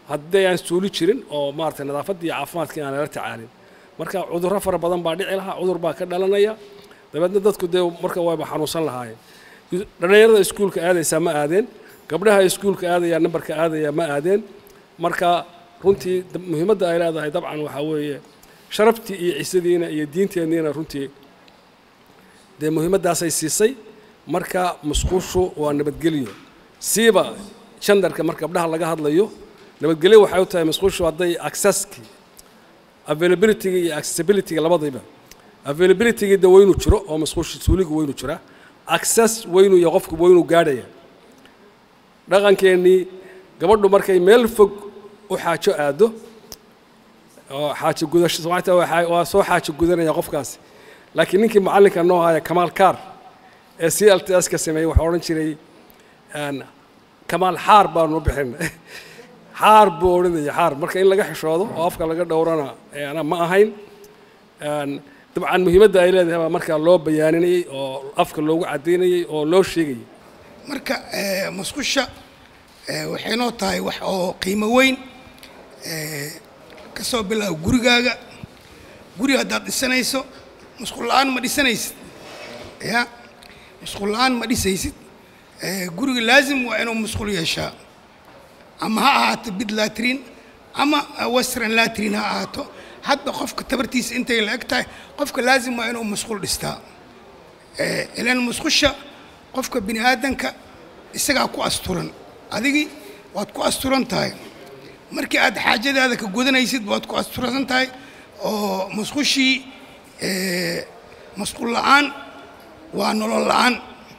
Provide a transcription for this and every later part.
haddii aan suuli jirin oo maaragtay nadaafadda iyo caafimaadkii aan lala tacaalin marka cudurro fara badan baa dhici lahaa cudur baa ka dhalanaya dabeedna dadku dee marka wayba xanuunsan lahaayeen dhallinyarada iskuulka aadaysaa ma aadeen gabdhaha iskuulka aadaya nambarka aadaya ma aadeen marka runtii muhiimadda ay leedahay dabcan waxaa weeye sharaftii iyo cisadiina iyo diinteenniina runtii dee muhiimaddaasay siisay marka musquushu waa nabadgelyo siiba jandarka marka gabdhaha laga hadlayo nabadgelyo waxay u tahay musquushu hadday accesskii availabilityga iyo accessibilityga labadayba availabilityga de waynu jiro oo musquusha suuliga waynu jiraa access waynu iyo qofku waynu gaadhaya dhaqankeennii gabadhu markay meel fog u xaajo aado oo xaajo gudasho soomaalita waa soo xaajo gudanaya qofkaasi laakiin ninkii macallinka noo haya kamaal kaar ee c l t s ka sameeyey waxaa odhan jiray kamaal xaar baanu bixin xaar buu odhanaya xaar marka in laga xishoodo oo afka laga dhowrana ana ma ahayn dabcan muhiimadda ay leedahay baa markaa loo bayaaninayey oo afka loogu caddaynayey oo loo sheegayay marka musqusha waxay noo tahay wax oo qiimo weyn ka soo bilaabo gurigaaga guri haddaad dhisanayso musqul la-aan ma dhisanaysid ya musqul la-aan ma dhisaysid guriga laazim waa inuu musqul yeeshaa ama ha ahaato bid latrin ama western latrin ha ahaato hadba qofka tabartiisa intay la eg tahay qofka laazim waa inuu musqul dhistaa ilan musqusha qofka bini aadanka isagaa ku asturan adigii waad ku asturan tahay markii aad xaajadaada ka gudanaysid waad ku asturan tahay oo musqushii musqul la-aan waa nolol la-aan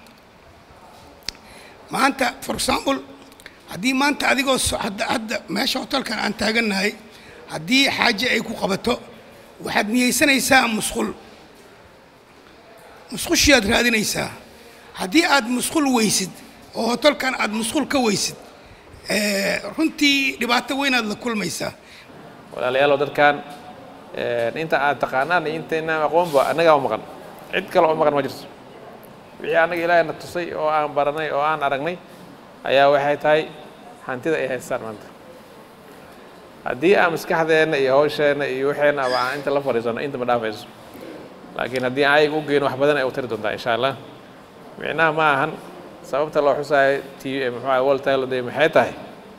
maanta for example haddii maanta adigoo hadda hadda meesha hotelkan aan taagannahay haddii xaaje ay ku qabato waxaad niyeysanaysaa musqul musqushiyaad raadinaysaa haddii aad musqul weysid oo hotelkan aad musqul ka weysid runtii dhibaato weynaad la kulmaysaa walaalayaalow dadkan inta aad taqaanaan iyo intaynaan aqoonba annagaa u maqan cid kale oo maqan ma jirto wixii annaga ilaahay na tusay oo aan baranay oo aan aragnay ayaa waxay tahay hantida ay haystaan maanta haddii aan maskaxdeenna iyo hawsheenna iyo waxeenna aba aan inta la fadhiisano inta ma dhaafayso laakiin haddii aan ayaga u geyno wax badan ay u tari doontaa insha allah micnaha ma ahan sababta loo xusaayo t muxuu world day maxay tahay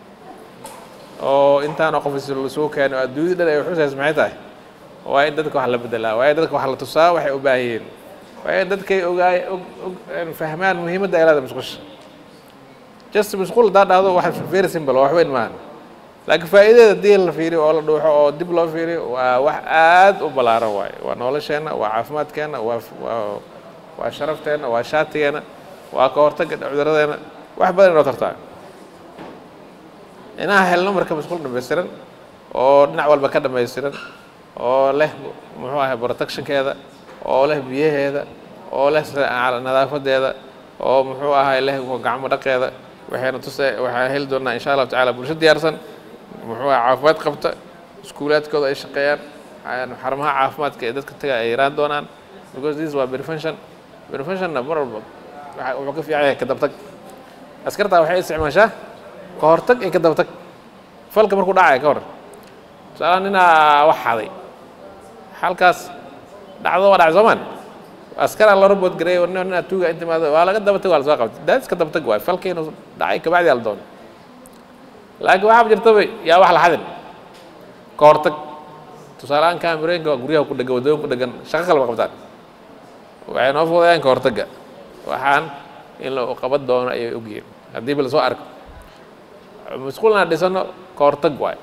oo intaanoo qof isugu keeno adduunyada dhan ay xusayso maxay tahay waa in dadka wax la bedelaa waa in dadka wax la tusaa waxay u baahan yihiin waa in dadkay ogaay og fahmaan muhiimadda ay leedahay musqusha just musqul haddaa dhahdo wax very simple wax weyn maahan laakiin faa'iidadeeda haddii la fiiriyo oo la dhuuxo oo dib loo fiiriyo waa wax aad u ballaaran waaye waa nolosheenna waa caafimaadkeenna waa waa waa sharafteenna waa shaatigeenna waa ka hortagga cuduradeena wax badan inoo tartaa inaan helno marka masquul dhamaystiran oo dhinac walba ka dhamaystiran oo leh muxuu ahay protectionkeeda oo leh biyaheeda oo leh nadaafadeeda oo muxuu ahay leh gacmo dhaqeeda waxayna tuse waxaan heli doonaa insha allahu tacaala bulsho diyaarsan muxuu ahay caafimaad qabta iskuulaadkooda ay shaqeeyaan xarumaha caafimaadka ee dadka taga ay yaraan doonaan because this waa prevention preventionna mar walba wuxuu ka fiican yahay ka dabtag askartaa waxay isticmaashaa ka hortag iyo ka dabtag falka markuu dhacaya ka hor tusaalaha ninaa wax xaday halkaas dhacdo waa dhacay soomaan askaraa loo rabood gareey ninaa tuuga inta imaado waa laga dabatag waa la soo qabtay daadis ka dabtag waay falka inuu dhacay kabacdi aa la doono laakiin waxaaba jirtaba yaa wax la xadin ka hortag tusaalehaan kaamirooyinka waa guryaha ku dhegan waddooyin ku dhegan shaqo kaleba qabtaan waxay noo fudayaan ka hortagga waxaan in la qaban doono ayay ogyihiin haddii ba lasoo arko masquulna dhisano ka hortag waay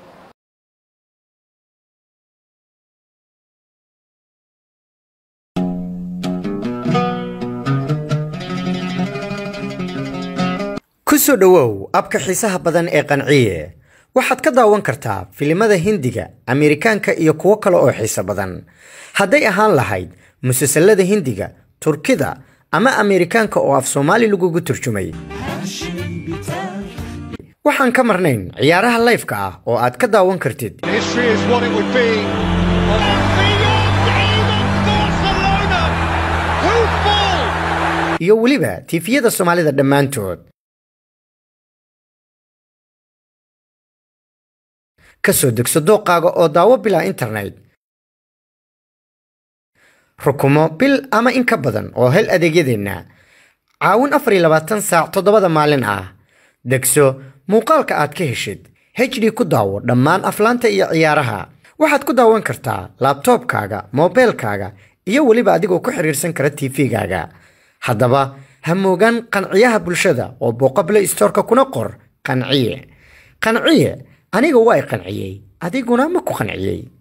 ku soo dhowow abka xiisaha badan ee qanciye waxaad ka daawan kartaa filimada hindiga ameerikaanka iyo kuwo kale oo xiiso badan hadday ahaan lahayd musalsalada hindiga turkida ama ameerikaanka oo af soomaali lagugu turjumay waxaan ka marnayn ciyaaraha layfka ah oo aad ka daawan kartid History is what it would be. iyo weliba tiifiyada soomaalida dhammaantood ka soo degso dooqaaga oo daawo bilaa internet rukumo bil ama in ka badan oo hel adeegyadeenna caawin afar iyo labaatan saac toddobada maalin ah degso muuqaalka aad ka heshid hd ku daawo dhammaan aflaanta iyo ciyaaraha waxaad ku daawan kartaa laabtoobkaaga moobeelkaaga iyo weliba adigoo ku xiriirsan kara tv-gaaga haddaba ha moogaan qanciyaha bulshada oo booqa play storeka kuna qor qanciye qanciye aniga waa i qanciyey adiguna ma ku qanciyey